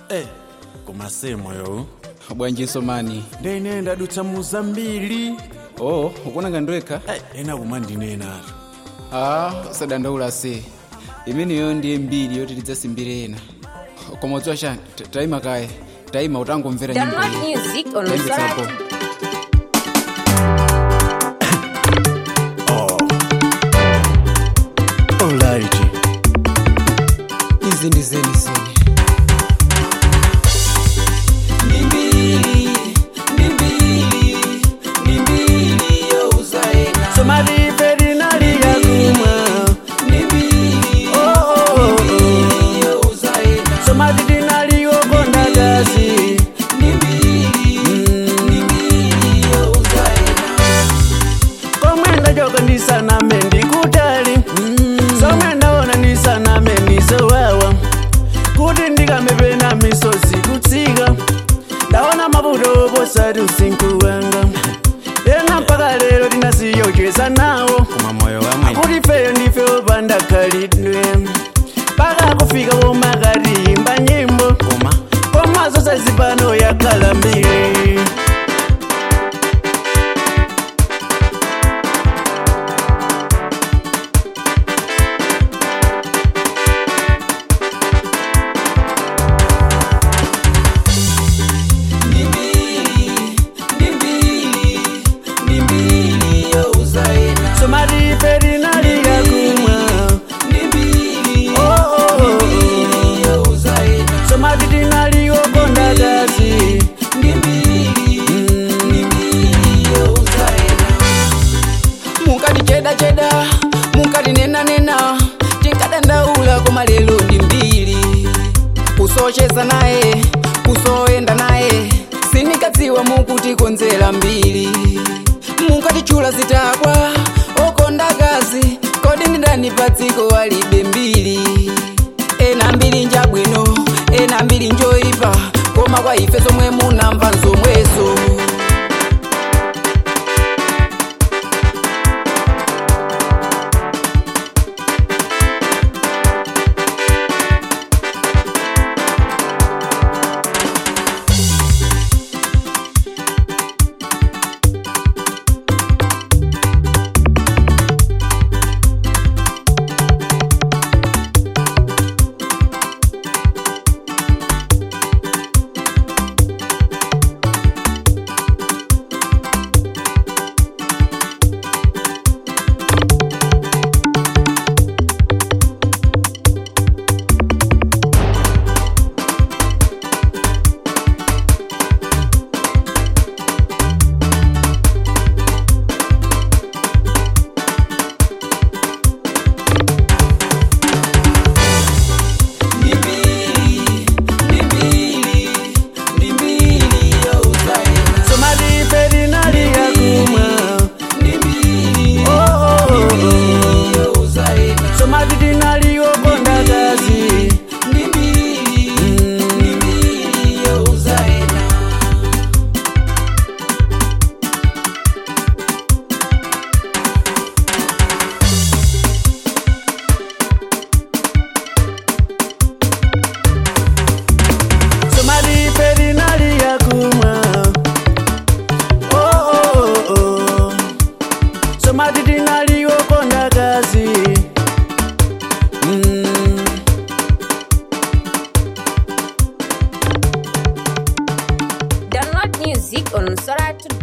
Eh, koma semoyo bwanjinso mani ndene ndadutsa muzambiri oh ukunanga ndwekha Eh, ena kumandinenatu ah sadandaula se imeneyo ndiye mbiri yoti tidzasimbire ena koma udziwa chani ta- tayima kaye tayima utangomvera nyimbo Download iyi music on tayimvetsapo Msora. alright izi ndi zeni zeni somali ferinali yakumwa Oh, oh, oh, oh. somali tinali wokonda kasi komwenda joko ndisaname ndikutali somwe ndaona ndisaname ndisowawa kuti ndikamepena misozi kutsika ndaona mavuto posati usinkhu wanga ena mpaka lero tinasiyocheza nawo koma moyo wamwe kuti feyo ndife opanda khalidwe mpaka kufika womakati imba nyimbo koma komazo sazipano yakhala mbiri somali ferinali yakumwa Oh, oh, oh, oh. somali tinali wokonda kasi munkati cheda cheda munkati nena nena tinkadandaula koma lero ndi mbiri kusocheza naye kusoyenda naye sindikadziwa mukuti konzera mbiri munkati chula zitakwa okonda kazi kodi ndidani pa dziko alibe mbiri ena mbiri njabwino ena mbiri njoyipa koma kwa ife zomwe munamva nzomwezo somali ferinali yakumwa Oh, oh, oh, oh. somali tinali wokonda kasi somali ferinali yakumwa Oh, oh, oh, oh. somali tinali wokonda kasi Mm. Download music on Msora today.